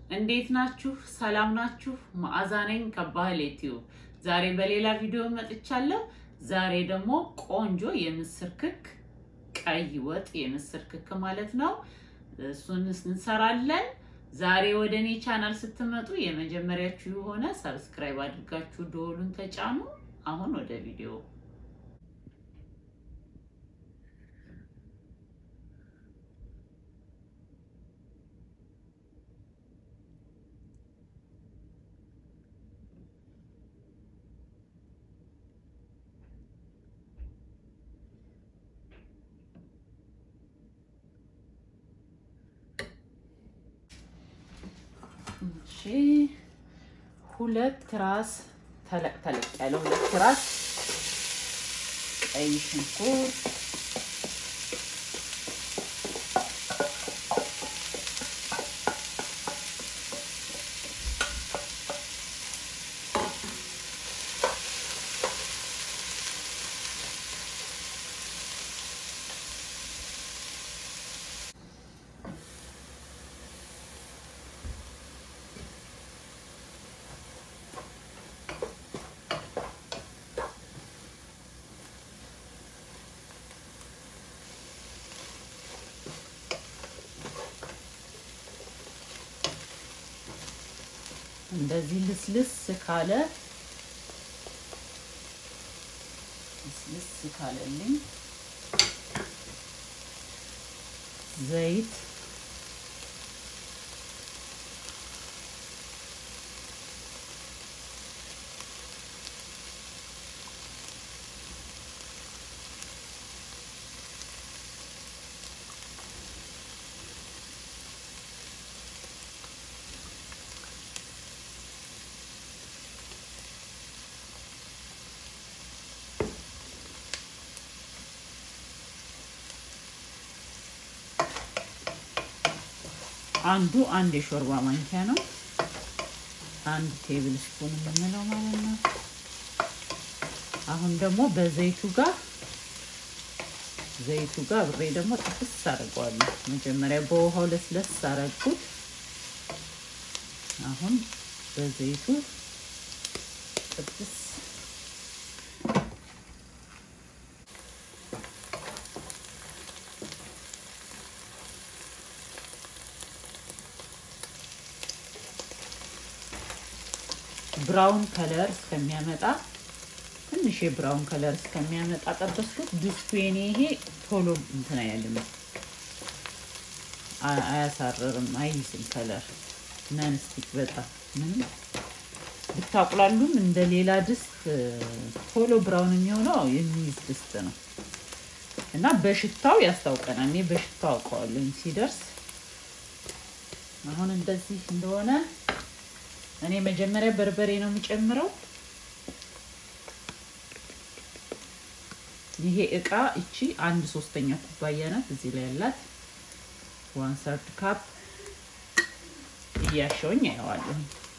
እንዴት ናችሁ? ሰላም ናችሁ? መዓዛ ነኝ ከባህል ዩቲዩብ። ዛሬ በሌላ ቪዲዮ መጥቻለሁ። ዛሬ ደግሞ ቆንጆ የምስር ክክ ቀይ ወጥ የምስር ክክ ማለት ነው። እሱን እንሰራለን። ዛሬ ወደ እኔ ቻናል ስትመጡ የመጀመሪያችሁ የሆነ ሰብስክራይብ አድርጋችሁ ደወሉን ተጫኑ። አሁን ወደ ቪዲዮ እሺ ሁለት ራስ ተለቅ ተለቅ ያለ ሁለት ራስ ቀይ ሽንኩርት እንደዚህ ልስልስ ካለ ልስልስ ካለልኝ ዘይት አንዱ አንድ የሾርባ ማንኪያ ነው። አንድ ቴብል ስፑን የምንለው ማለት ነው። አሁን ደግሞ በዘይቱ ጋር ዘይቱ ጋር ብሬ ደግሞ ጥብስ አድርገዋለሁ። መጀመሪያ በውሃው ለስለስ አረግኩት። አሁን በዘይቱ ጥብስ ብራውን ከለር እስከሚያመጣ ትንሽ የብራውን ከለር እስከሚያመጣ ጠበስኩት። ድስቱ የኔ ይሄ ቶሎ እንትን አይልም፣ አያሳርርም፣ አይይዝም ከለር ነንስቲክ በጣም ምንም ብታቁላሉም እንደ ሌላ ድስት ቶሎ ብራውን የሚሆነው የሚይዝ ድስት ነው እና በሽታው ያስታውቀናል። እኔ በሽታው አውቀዋለሁ ሲደርስ። አሁን እንደዚህ እንደሆነ እኔ መጀመሪያ በርበሬ ነው የሚጨምረው። ይሄ እቃ እቺ አንድ ሶስተኛ ኩባያ ናት። እዚህ ላይ ያላት ዋን ሰርድ ካፕ እያሸውኝ አየዋለሁ።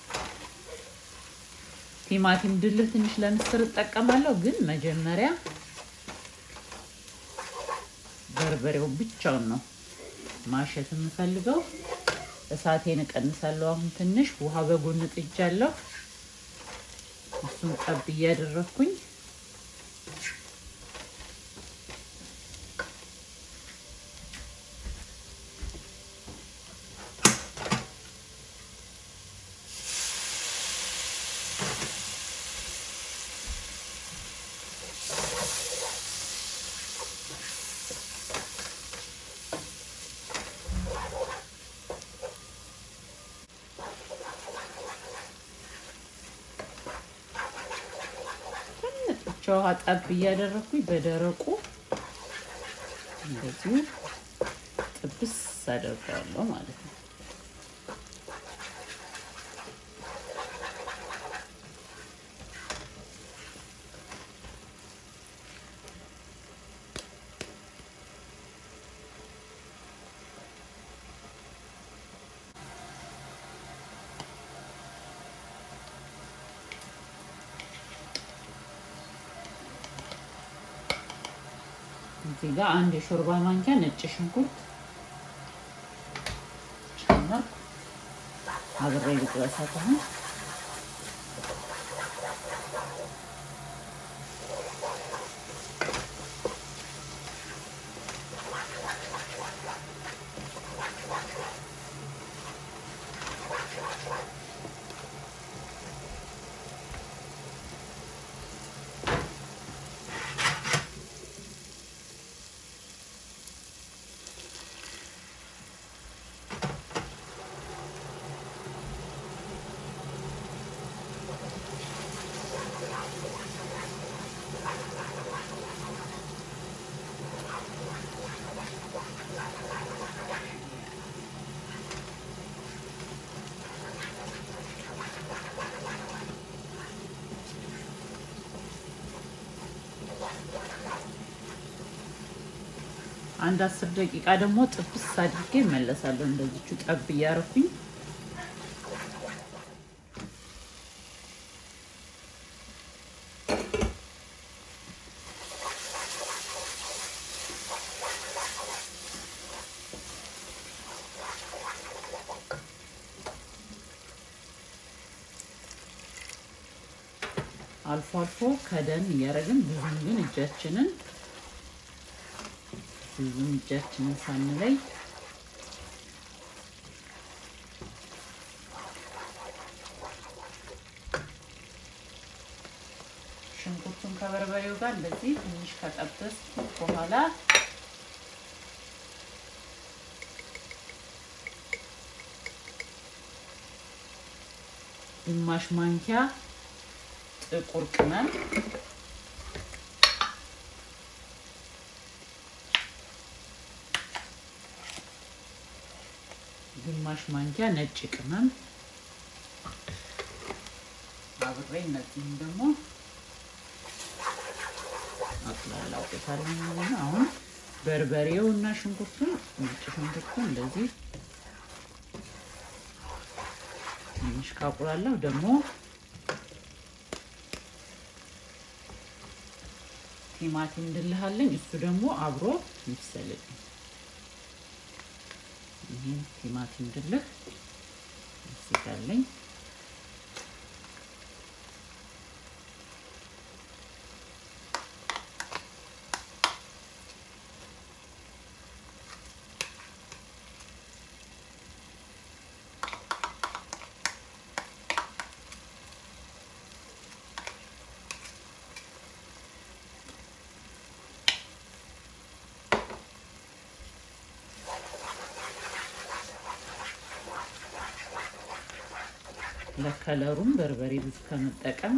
ቲማቲም ድልህ ትንሽ ለምስር እጠቀማለሁ፣ ግን መጀመሪያ በርበሬው ብቻውን ነው ማሸት የምፈልገው። እሳቴን እቀንሳለሁ። አሁን ትንሽ ውሃ በጎን ጥጃለሁ። እሱን ጠብ እያደረኩኝ ውሃ ጠብ እያደረኩኝ በደረቁ እንደዚሁ ጥብስ አደርገዋለሁ ማለት ነው። እዚህ ጋር አንድ የሾርባ ማንኪያ ነጭ ሽንኩርት ጨመርኩ። አብሬ ልጥበሳት አሁን አንድ አስር ደቂቃ ደግሞ ጥብስ አድርጌ እመለሳለሁ። እንደዚቹ ጠብ እያረኩኝ አልፎ አልፎ ከደን እያደረግን ብዙም ግን እጃችንን ብዙም እጃችንን ሳንለይ ሽንኩርቱን ከበርበሬው ጋር እንደዚህ ትንሽ ከጠበስ በኋላ ግማሽ ማንኪያ ጥቁር ቅመም ግማሽ ማንኪያ ነጭ ቅመም አብሬ እነዚህም ደግሞ አቁላላውበታለሁ ማለት ነው። አሁን በርበሬው እና ሽንኩርቱን ነጭ ሽንኩርቱን እንደዚህ ትንሽ ካቁላላው ደግሞ ቲማቲም እንድልሃለኝ እሱ ደግሞ አብሮ ይብሰልልኝ። ይህን ቲማቲም ድልህ እዚጋለኝ ለከለሩም በርበሬ ብዙ ከመጠቀም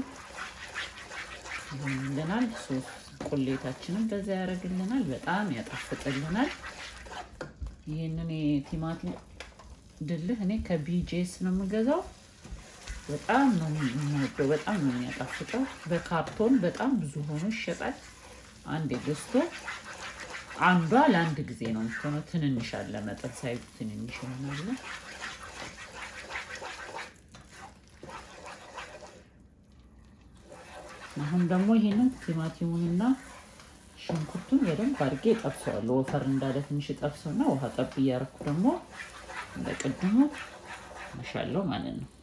ይሆንልናል። ሶስ ቁሌታችንን በዛ ያደርግልናል፣ በጣም ያጣፍጥልናል። ይህንን የቲማቲም ድልህ እኔ ከቢጄስ ነው የምገዛው። በጣም ነው የምወደው፣ በጣም ነው የሚያጣፍጠው። በካርቶን በጣም ብዙ ሆኖ ይሸጣል። አንድ ገዝቶ አንዷ ለአንድ ጊዜ ነው የምትሆነው። ትንንሽ አለ መጠን ሳይዙ ትንንሽ ይሆናል። አሁን ደግሞ ይሄንን ቲማቲሙንና ሽንኩርቱን በደንብ አድርጌ ጠብሰዋለሁ። ወፈር እንዳለ ትንሽ ጠብሰውና ውሃ ጠብ እያደረኩ ደግሞ እንደ ቅድሙ መሻለው ማለት ነው።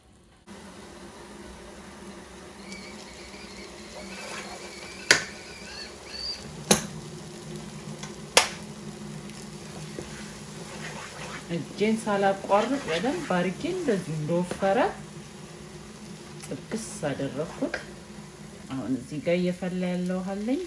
እጄን ሳላቋርጥ በደንብ አድርጌ እንደዚሁ እንደወፈረ ጥብስ አደረኩት። አሁን እዚህ ጋር እየፈላ ያለው አለኝ።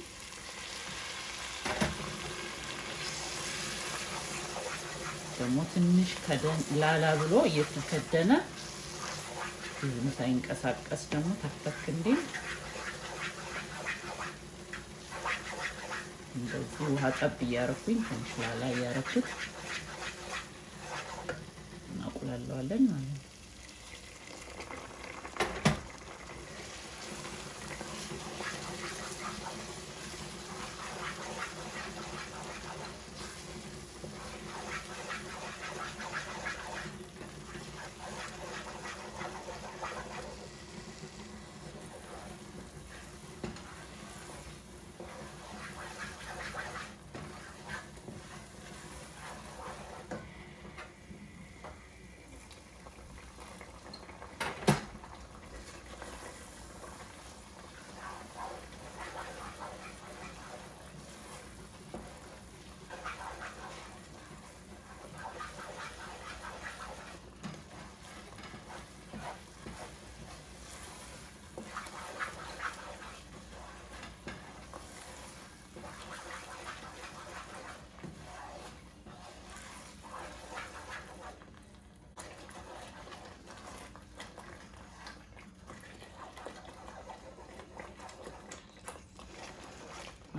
ደግሞ ትንሽ ከደን ላላ ብሎ እየተከደነ ብዙም ሳይንቀሳቀስ ደግሞ ተክተክ እንዲል እንደዚህ ውሃ ጠብ እያረኩኝ ትንሽ ላላ እያረኩት እናቁላለዋለን ማለት ነው።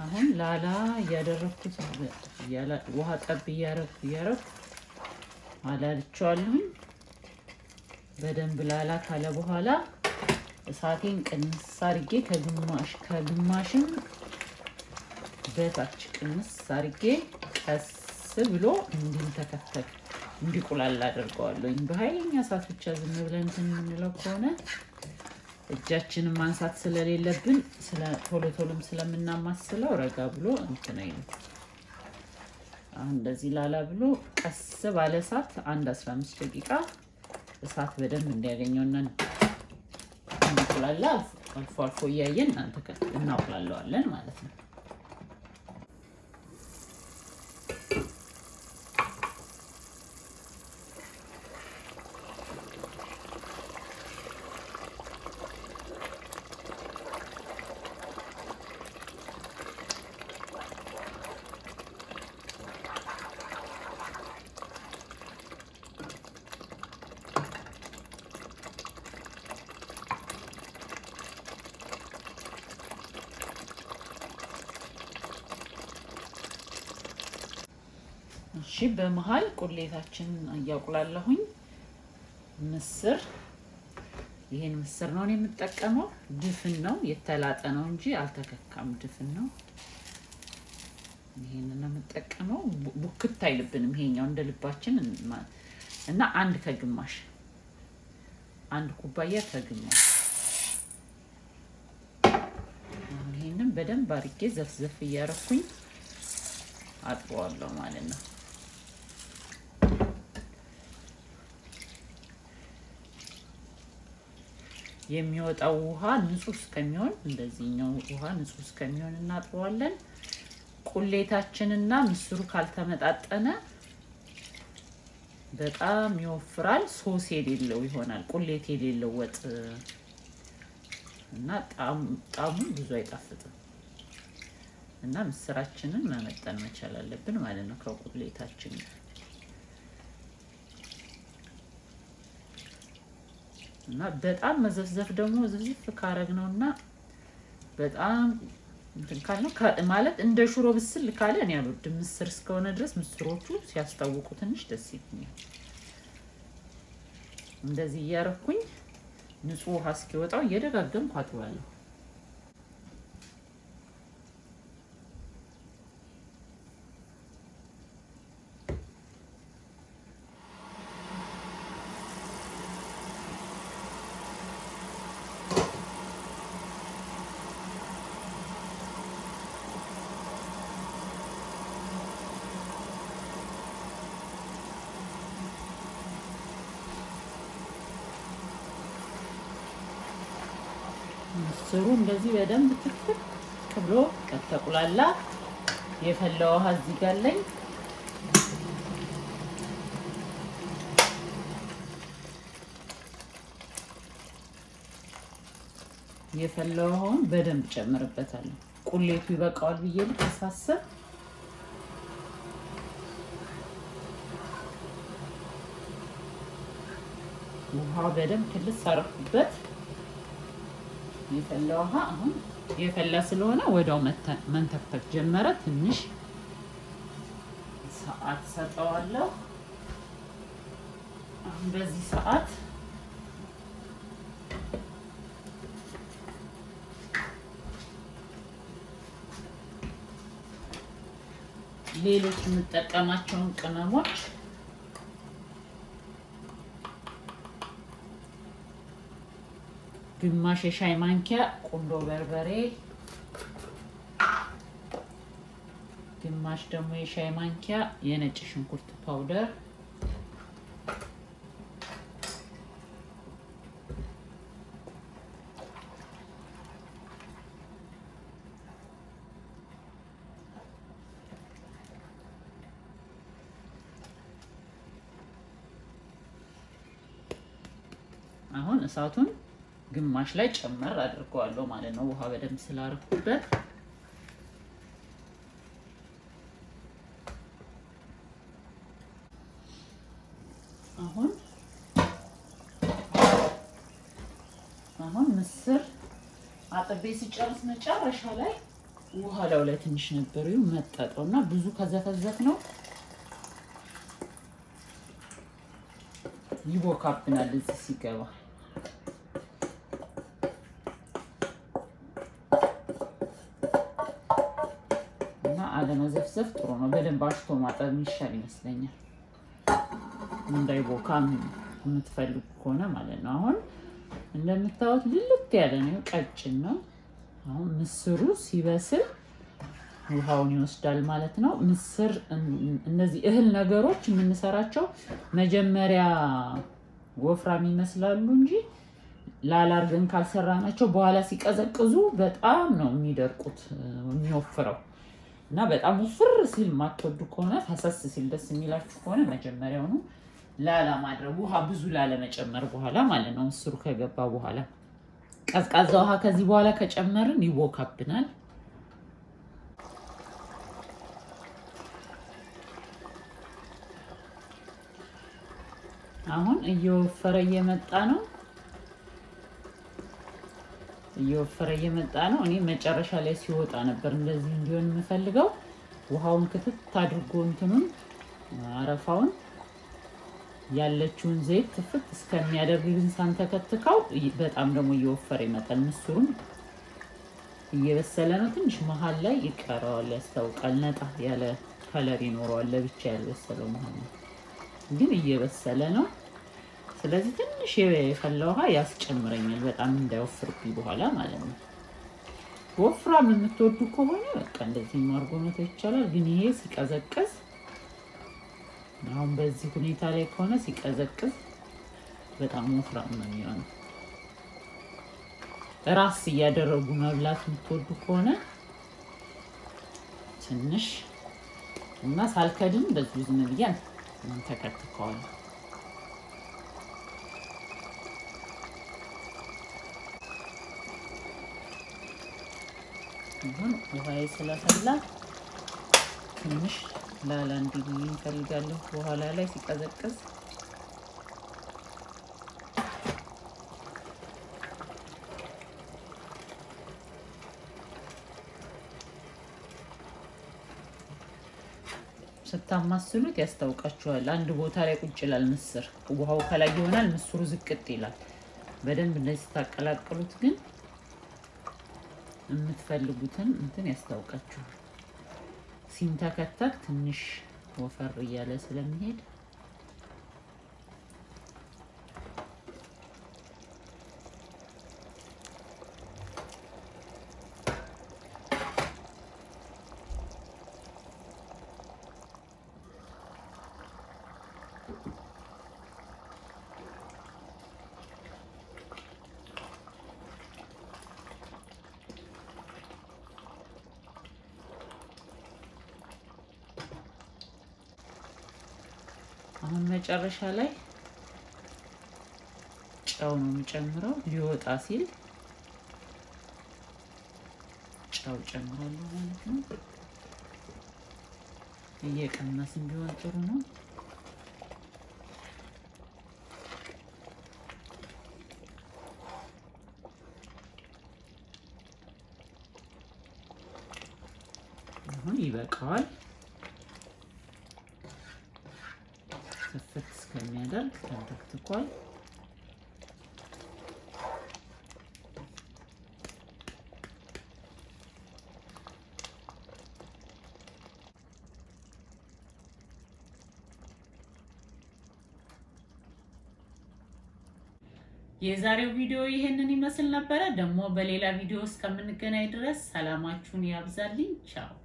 አሁን ላላ እያደረግኩት ውሃ ጠብ እያረግኩ እያረግኩ አላልቸዋለሁኝ። በደንብ ላላ ካለ በኋላ እሳቴን ቅንስ አርጌ ከግማሽ ከግማሽም በታች ቅንስ አርጌ ቀስ ብሎ እንዲንተከተክ እንዲቁላል አደርገዋለሁኝ። በኃይለኛ እሳት ብቻ ዝም ብለን እንትን የምንለው ከሆነ እጃችንን ማንሳት ስለሌለብን ቶሎ ቶሎም ስለምናማስለው ረጋ ብሎ እንትን አይልም። አሁን እንደዚህ ላላ ብሎ ቀስ ባለ እሳት አንድ 15 ደቂቃ እሳት በደንብ እንዲያገኘውና እንዲቁላላ አልፎ አልፎ እያየን እናቁላለዋለን ማለት ነው። እሺ በመሀል ቁሌታችንን እያቁላለሁኝ ምስር ይሄን ምስር ነው የምጠቀመው። ድፍን ነው የተላጠ ነው እንጂ አልተከካም። ድፍን ነው። ይሄንን ነው የምጠቀመው። ቡክት አይልብንም። ይሄኛው እንደ ልባችን እና አንድ ከግማሽ አንድ ኩባያ ከግማሽ ይሄንን በደንብ አድርጌ ዘፍዘፍ እያረኩኝ አጥበዋለሁ ማለት ነው። የሚወጣው ውሃ ንጹህ እስከሚሆን እንደዚህኛው ውሃ ንጹህ እስከሚሆን እናጥበዋለን። ቁሌታችንና ምስሩ ካልተመጣጠነ በጣም ይወፍራል፣ ሶስ የሌለው ይሆናል። ቁሌት የሌለው ወጥ እና ጣዕሙ ብዙ አይጣፍጥም። እና ምስራችንን መመጠን መቻል አለብን ማለት ነው ከቁሌታችን እና በጣም መዘፍዘፍ ደግሞ ዝፍዝፍ ካረግ ነው እና በጣም እንትን ካልነው ማለት እንደ ሽሮ ብስል ካለ እኔ አልወድም። ምስር እስከሆነ ድረስ ምስሮቹ ሲያስታውቁ ትንሽ ደስ ይለኛል። እንደዚህ እያረኩኝ ንጹህ ውሃ እስኪወጣው እየደጋገምኩ አጥባለሁ። ምስሩ እንደዚህ በደንብ ትክክ ብሎ ከተቁላላ የፈላ ውሃ እዚህ ጋር አለኝ። የፈላ ውሃውን በደንብ ጨምርበታለሁ። ቁሌቱ ይበቃዋል ብዬ ልተሳሰብ ውሃ በደንብ ክልስ አረኩበት። የፈላ ውሃ አሁን የፈላ ስለሆነ ወዲያው መንተክተክ ጀመረ። ትንሽ ሰዓት ሰጠዋለሁ። አሁን በዚህ ሰዓት ሌሎች የምጠቀማቸውን ቅመሞች ግማሽ የሻይ ማንኪያ ቁንዶ በርበሬ፣ ግማሽ ደግሞ የሻይ ማንኪያ የነጭ ሽንኩርት ፓውደር፣ አሁን እሳቱን ግማሽ ላይ ጨመር አድርገዋለሁ ማለት ነው። ውሃ በደንብ ስላረኩበት አሁን አሁን ምስር አጥቤ ሲጨርስ መጨረሻ ላይ ውሃ ላዩ ላይ ትንሽ ነበር ይኸው መጠጠው እና ብዙ ከዘፈዘፍ ነው ይቦካብናል እዚህ ሲገባ እና አለመዘፍዘፍ ጥሩ ነው። በደንብ አሽቶ ማጠብ የሚሻል ይመስለኛል። እንዳይቦካ የምትፈልጉ ከሆነ ማለት ነው። አሁን እንደምታዩት ልልት ያለ ነው፣ ቀጭን ነው። አሁን ምስሩ ሲበስል ውሃውን ይወስዳል ማለት ነው። ምስር እነዚህ እህል ነገሮች የምንሰራቸው መጀመሪያ ወፍራም ይመስላሉ እንጂ ላላርገን ካልሰራናቸው በኋላ ሲቀዘቅዙ በጣም ነው የሚደርቁት የሚወፍረው እና በጣም ውፍር ሲል የማትወዱ ከሆነ ፈሰስ ሲል ደስ የሚላችሁ ከሆነ መጀመሪያውኑ ላላ ማድረግ ውሃ ብዙ ላለመጨመር በኋላ ማለት ነው። ምስሩ ከገባ በኋላ ቀዝቃዛ ውሃ ከዚህ በኋላ ከጨመርን ይቦካብናል። አሁን እየወፈረ እየመጣ ነው። እየወፈረ እየመጣ ነው። እኔ መጨረሻ ላይ ሲወጣ ነበር እንደዚህ እንዲሆን የምፈልገው። ውሃውን ክትት አድርጎ እንትኑን አረፋውን ያለችውን ዘይት ትፍት እስከሚያደርግ ግን ሳንተከትከው በጣም ደግሞ እየወፈረ ይመጣል። ምስሩም እየበሰለ ነው። ትንሽ መሀል ላይ ይቀረዋል፣ ያስታውቃል። ነጣ ያለ ከለር ይኖረዋል። ለብቻ ያልበሰለው መሀል ነው፣ ግን እየበሰለ ነው። ስለዚህ ትንሽ የፈላ ውሃ ያስጨምረኛል፣ በጣም እንዳይወፍርብኝ በኋላ ማለት ነው። ወፍራም የምትወዱ ከሆነ በቃ እንደዚህ አድርጎ መተው ይቻላል። ግን ይሄ ሲቀዘቅዝ አሁን በዚህ ሁኔታ ላይ ከሆነ ሲቀዘቅዝ በጣም ወፍራም ነው የሚሆነው። ራስ እያደረጉ መብላት የምትወዱ ከሆነ ትንሽ እና ሳልከድን በዚህ ዝም ብዬ ተከትከዋለሁ። አሁን ውሃዬ ስለፈላ ትንሽ ላላ እንዲል እንፈልጋለሁ። በኋላ ላይ ሲቀዘቅዝ ስታማስሉት ያስታውቃችኋል። አንድ ቦታ ላይ ቁጭ ይላል ምስር፣ ውሃው ከላይ ይሆናል፣ ምስሩ ዝቅጥ ይላል። በደንብ እንደዚህ ስታቀላቅሉት ግን የምትፈልጉትን እንትን ያስታውቃችኋል። ሲንተከተክ ትንሽ ወፈር እያለ ስለሚሄድ አሁን መጨረሻ ላይ ጨው ነው የምጨምረው። ሊወጣ ሲል ጨው ጨምራለሁ ማለት ነው። እየቀነስን ቢሆን ጥሩ ነው። አሁን ይበቃዋል። ክፍት እስከሚያደርግ ተንተክትኳል። የዛሬው ቪዲዮ ይህንን ይመስል ነበረ። ደግሞ በሌላ ቪዲዮ እስከምንገናኝ ድረስ ሰላማችሁን ያብዛልኝ። ቻው